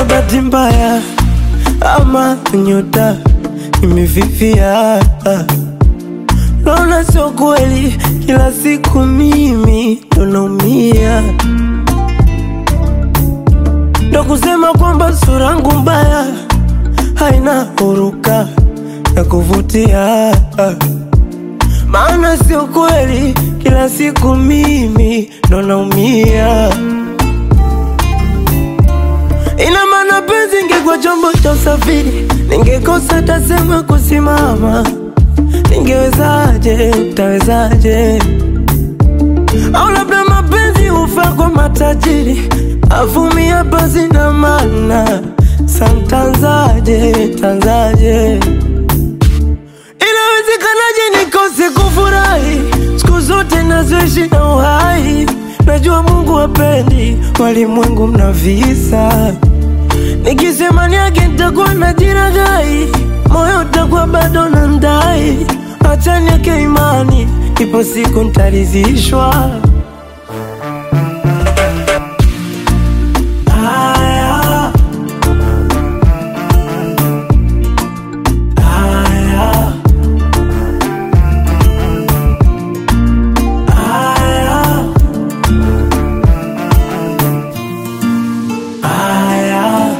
labda bahati mbaya ama nyota imefifia. Naona sio kweli, kila siku mimi ndo naumia, ndo kusema kwamba sura yangu mbaya haina huruka ya kuvutia, maana sio kweli, kila siku mimi ndo naumia. Ina maana penzi ingekuwa chombo cha usafiri, ningekosa tasema kusimama. Ningewezaje, tawezaje? Au labda mapenzi hufaa kwa matajiri, avumia basi na maana santanzaje, tanzaje? Inawezekanaje nikose kufurahi siku zote nazoishi na uhai? Najua Mungu hapendi walimwengu mna visa Nikisema niage nitakuwa na jiragai, moyo utakuwa bado na ndai. Acha niweke imani, ipo siku nitaridhishwa. Haya. Haya. Haya. Haya.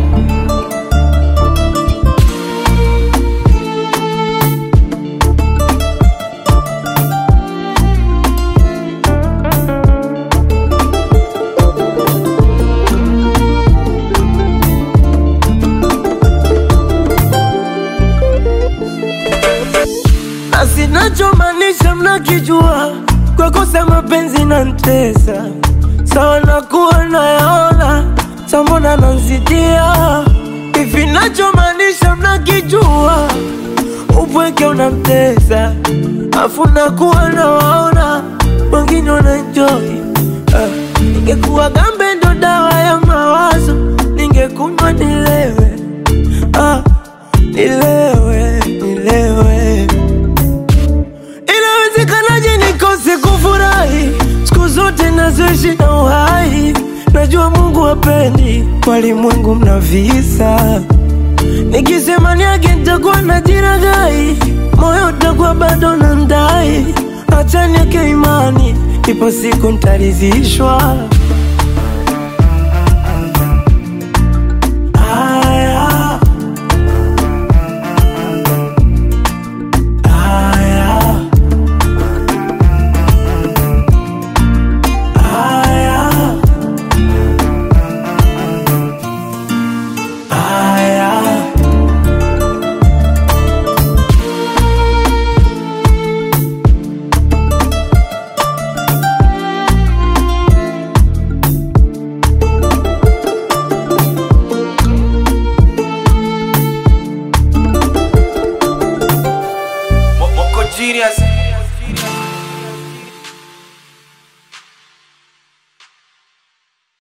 na sinachomaanisha mnakijua, kwa kosa mapenzi na ntesa sawa, nakuwa nayaona sambona nanzidia hivi, nachomaanisha mnakijua, upweke unamtesa afu nakuwa nawaona wengine wanaenjoy. Ah, ningekuwa gambe ndo dawa ya mawazo, ningekunywa nilewe, ah, nilewe, nilewe Inawezekanaje nikose kufurahi siku zote nazoishi na uhai? Najua Mungu hapendi walimwengu mna visa. Nikisema niage nitakuwa na jiragai, moyo utakuwa bado na ndai. Acha niweke imani, ipo siku nitaridhishwa.